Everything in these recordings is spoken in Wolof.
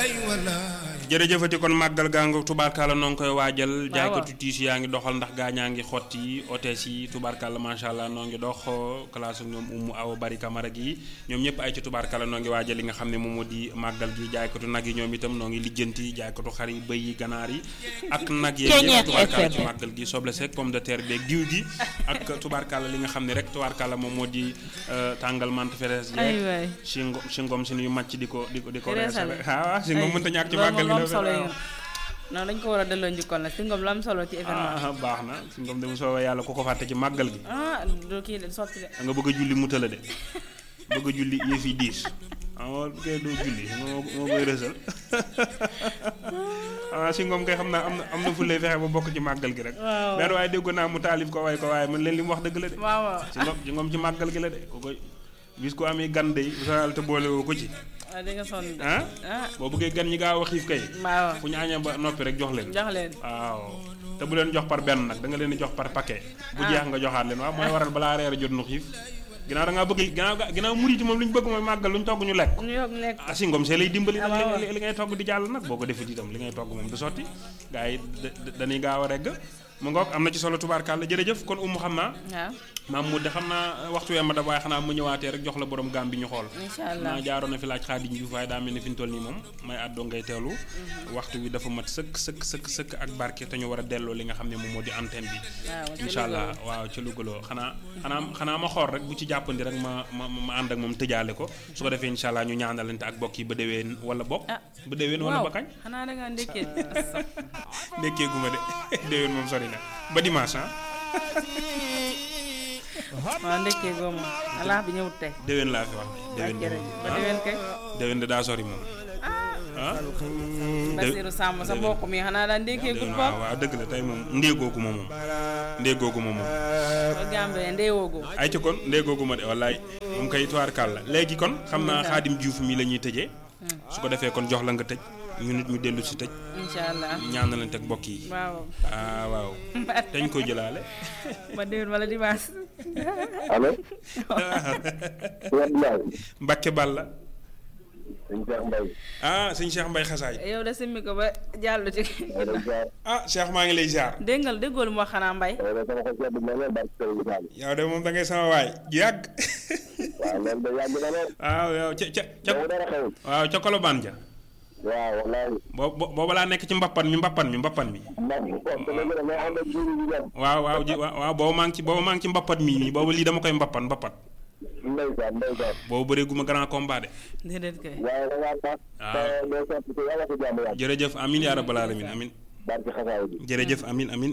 jërëjëfati kon màggal gaa nga tubaarkàlla noo ngi koy waajal jaaykatu tiis yaa ngi doxal ndax gaa ñaa ngi xotti otees yi tubaarkàlla macha allah noo ngi dox classe ak ñoom umu aw bari kamara gi ñoom ñëpp ay ci tubaarkàlla noo ngi waajal li nga xam ne moom moo di màggal gi jaaykatu nag yi ñoom itam noo ngi lijjanti jaaykatu xar yi bëy yi ganaar yi ak nag yeeg yëpp tubaarkàlla ci màggal gi soble sek pomme de terre beeg diw gi ak tubaarkàlla li nga xam ne rek tubaarkàlla moom moo di tàngal mante feres yeeg singom singom si ñu màcc di ko di ko di ko reesale waaw singom mënta ñàkk ci màggal gi solo yi non dañ ko war a delloo njukkal nag si ngom lu am solo ci événement baax na si ngom de mu soobee yàlla ku ko fàtte ci màggal gi ah du kii de sotti de da nga bëgg a julli mu tëla de bëgg a julli yëf yi diis ah kay doo julli moo moo koy rësal ah si ngom kay xam naa am na am na fu lay fexe ba bokk ci màggal gi rek benn waaye dégg naa mu taalif ko waaye ko waaye man leen li mu wax dëgg la de waaw waaw si ngom si ngom ci màggal gi la de ko koy bis ko amee gan day bu sa te boole woo ko ci ah di nga sonn de ah boo bëggee gan ñi gaaw a xiif kay waaw fu ñu añee ba noppi rek jox leen jox leen waaw te bu leen jox par benn nag da nga leen di jox par paquet bu jeex nga joxaat leen waaw mooy waral balaa reer a jot nu xiif ginnaaw da ngaa bëgg ginnaaw ginnaaw murit moom lu ñu bëgg mooy màggal lu ñu togg ñu lekk ñu yokk lekk ah si ngom see lay dimbali nag li ngay togg di jàll nag boo ko defee itam li ngay togg moom du sotti gars yi dañuy gaaw a regg mu ngoog am na ci solo tubaarkàlla jërëjëf kon umu xam naa waaw maam mu de xam naa waxtu wee ma da waaye xanaa mu ñëwaatee rek jox la borom gaam bi ñu xool incha allah naa jaaroon na fi laaj xaadim Juuf waaye daa mel ni fi ñu toll nii moom may àddoo ngay teelu waxtu wi dafa mat sëkk sëkk sëkk sëkk ak barke te ñu war a delloo li nga xam ne moom moo di antenne bi incha allah waaw ca lugaloo xanaa xanaa xanaa ma xool rek bu ci jàppandi rek ma ma ma ànd ak moom tëjaale ko su ko defee incha allah ñu ñaanalante ak bokk yi ba déwén wala bokk ba déwén wala ba kañ xanaa da nga ndekkee ndekkee gu ma de déwén moom sori na ba dimanche ah waaw ndekkee goomu alaax bi ñëwut tey déwén laa fi wax déwén ba déwén kay déwén de daa sori moom ah Basiru Sàmb sa mbokk mi xanaa daan ndekkee gut waaw waaw dëgg la tey moom ndéegoogu ma moom ndéegoogu ma moom ba gambe ndeewoogu ay ci kon ndéegoogu ma de wallaay moom kay tuwaar kàll la léegi kon xam naa xaadim Juuf mi la ñuy tëjee su ko defee kon jox la nga tëj ñu nit ñu dellu si tëj incha allah ñaanalante ak mbokk yi waaw ah waaw dañ koy jëlaale ba déwén wala dimanche allo. Mbacke Balla. sëñ Cheikh Mbaye. ah sëñ Cheikh Mbaye xasaay. yow de simmi ko ba jàll ci. ah Cheikh maa ngi lay ziar. dégg nga déggoo lu mu wax xanaa Mbaye. yow de moom da ngay sama waay yàgg. waaw loolu de yàgg na lool. waaw yow ca ca ca. waaw ca Colobane ja. waaw wallaay. boo booba laa nekk ci mbappan mi mbappan mi mbappan mi. waaw waaw ji waaw booba maa ngi ci booba maa ngi ci mbappat mii nii booba lii dama koy mbappan mbappat. ndeysaan ndeysaan. boobu bëree gu ma grand combat de. déedéet kay. waaye da ngaa tax. waaw jërëjëf amin yaa rabbal alamin amin. barke xasaay bi. jërëjëf amin amin.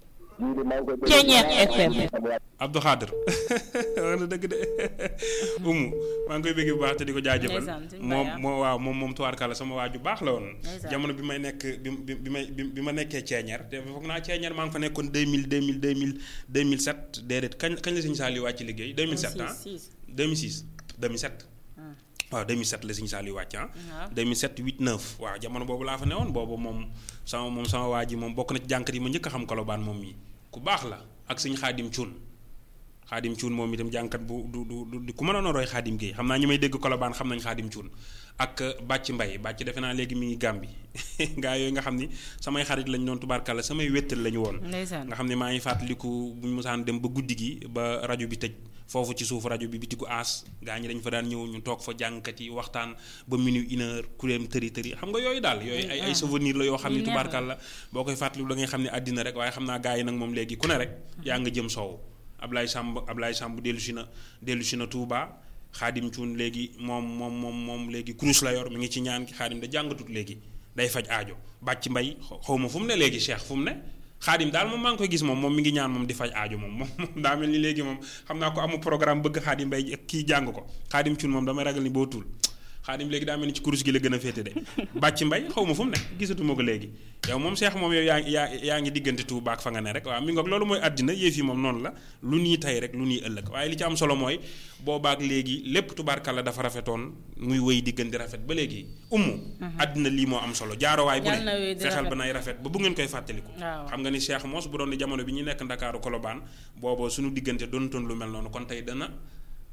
Ceeñeex FM. Abdou Khader wax na dëgg de umu maa ngi koy bëgg bu baax te di ko jaajëfal moom moo waaw moom moom tubaarkàlla sama waa ju baax la woon jamono bi may nekk bi bi may bi ma nekkee ceeñeer te foog naa ceeñeer maa ngi fa nekkoon 2000 2000 2000 2007 déedéet kañ kañ la sëñ Saliou wàcc liggéey 2007 ah 2006 2007 waaw 2007 la sëñ Saliou wàcc ah 2007 8 9 waaw jamono boobu laa fa newoon boobu moom sama moom sama waa ji moom bokk na ci jànkat yi ma njëkk a xam kolobaan moom mi ku baax la ak sëñ xaadim cuun xaadim cuun moom itam jànkat bu du du du ku mënoon a roy xaadim géey xam naa ñi may dégg kolobaan xam nañ xaadim cuun ak bàcc mbay bàcc defe naa léegi mi ngi gàmbi gaa yooyu nga xam ni samay xarit lañ doon tubaarkàlla samay wéttal lañu woon nga xam ne maa ngi fàttaliku bu ñu mosaan dem ba guddi gi ba rajo bi tëj foofu ci suuf rajo bi bitiku aas gaa ñi dañ fa daan ñëw ñu toog fa jàngkat yi waxtaan ba minuit une heure kuréem tëri tëri xam nga yooyu daal yooyu ay ay souvenir la yoo xam ni tubaarkàlla boo koy fàttaliku da ngay xam ne àddina rek waaye xam naa gaa yi nag moom léegi ku ne rek yaa nga jëm soow Ablaye Samb Ablaye Samb dellu si na dellu si na Touba xaadim cuun léegi moom moom moom moom léegi kurus la yor mi ngi ci ñaan ki xaadim da jàngatut léegi day faj aajo bàcc mbay xaw ma fu mu ne léegi cheikh fu mu ne xaadim daal moom maa ngi koy gis moom moom mi ngi ñaan moom di faj aajo moom moom daa mel ni léegi moom xam naa ko amu programme bëgg xaadim mbay kii jàng ko xaadim cuun moom damay ragal ni boo tuul xaadim léegi daa mel ni ci kurus gi la gën a féete de bàcc mbay xaw ma fu mu ne gisatuma ko léegi yow moom seex moom yow yaa ngi yaa yaa ngi diggante Tuuba ak fa nga ne rek waaw mi ngoog loolu mooy àddina yëf yi moom noonu la lu nii tey rek lu nii ëllëg waaye li ci am solo mooy boobaak léegi lépp tubaarkalla dafa rafetoon muy wéy diggante rafet ba léegi ummu àddina lii moo am solo jaarowaay bu ne fexeel ba nay rafet ba bu ngeen koy fàttaliku xam nga ni seex moos bu doon di jamono bi ñu nekk ndakaaru kolobaan booba suñu diggante doonatoon lu mel noonu kon tey dana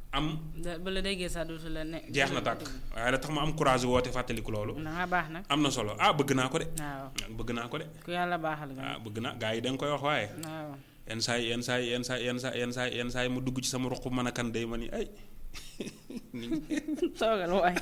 am ba la déggee sax dootu la ne. jeex na tàkk waaye da tax ma am courage woote fàttaliku loolu da nga baax nag. am na solo ah bëgg naa ko de waaw bëgg naa ko de ku yàlla baaxal nga. ah bëgg naa gars yi da nga koy wax waaye waaw yenn saa yi yenn saa yi yenn saa yi yenn saa yenn saa yenn saa yi mu dugg ci sama ruq mën a kan day ma ni ay toogal waay.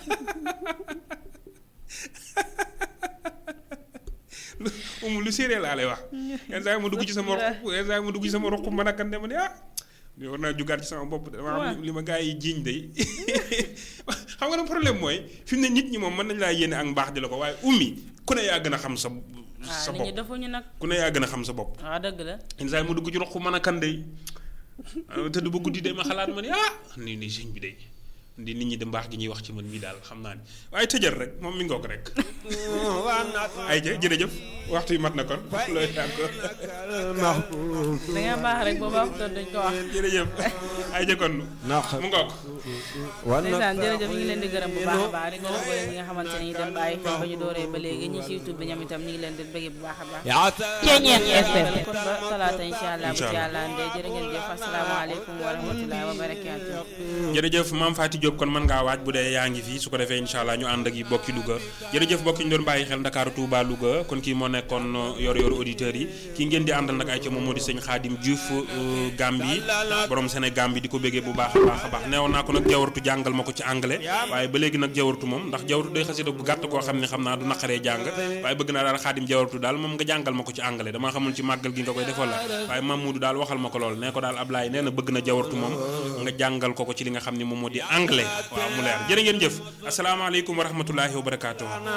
umu lu séeréer laa lay wax yenn saa yi mu dugg ci sama ruq yenn saa yi mu dugg ci sama ruq mën a kan day ma ni ah li war naa jugaat ci sama bopp de dama xam li ma gars yi jiiñ day xam nga ne problème mooy fi mu ne nit ñi moom mën nañ laa yéene ak mbaax di la ko waaye ummi ku ne yaa gën a xam sa sa waaw nit ñi bopp defuñu nag. ku ne yaa gën a xam sa bopp waaw dëgg la. yenn saa yi mu dugg ci ruq mën a kan day tëdd ba guddi de ma xalaat ma ni ah nii nii sëñ bi day di nit ñi de mbaax gi ñuy wax ci man mii daal xam naa ni waaye tëjal rek moom mi ngoog rek ay ja jërëjëf waxtu yi mat na kon looy yàgg da nga baax rek booba waxtoon dañ ko wax. jërëjëf ay ja kon mu ngoog ndeysaan jërëjëf ñu ngi leen di gërëm bu baax a baax di gërëm boole ñi nga xamante ne ñu dem bàyyi xel ba ñu dooree ba léegi ñi ci YouTube bi ñoom itam ñu ngi leen di bëggee bu baax a baax Ceeñeer FM kon ba talaata incha allah bu ci yàlla andee jërë ngeen jëf asalaamaaleykum wa rahmatullahi wa barakaatu jërëjëf maam Fatou Diop kon mën ngaa waaj bu dee yaa ngi fii su ko defee incha allah ñu ànd ak yi bokki Louga jërëjëf bokki ñu doon bàyyi xel Ndakaaru Touba Louga kon kii moo nekkoon yor yor auditeurs yi kii ngeen di àndal nag ay ca moom moo di sëñ Xaadim Diouf Gambi borom Sénégal bi di ko béggee bu baax a baax a baax neewoon naa ko nag jawartu jàngal ma ko ci anglais waaye ba léegi nag jawartu moom ndax jawartu day xasida bu gàtt koo xam ne xam naa du naqaree jàng waaye bëgg naa daal Xaadim jawartu daal moom nga jàngal ma ko ci anglais dama xamul ci màggal gi nga koy defal la waaye Mamoudou daal waxal ma ko lool nee ko daal Ablaye nee na bëgg na jawartu moom nga jàngal ko ko ci li nga xam ne moom moo di anglais waaw mu leer jërë ngeen jëf asalaamaaleykum wa rahmatullahi wa barakaatu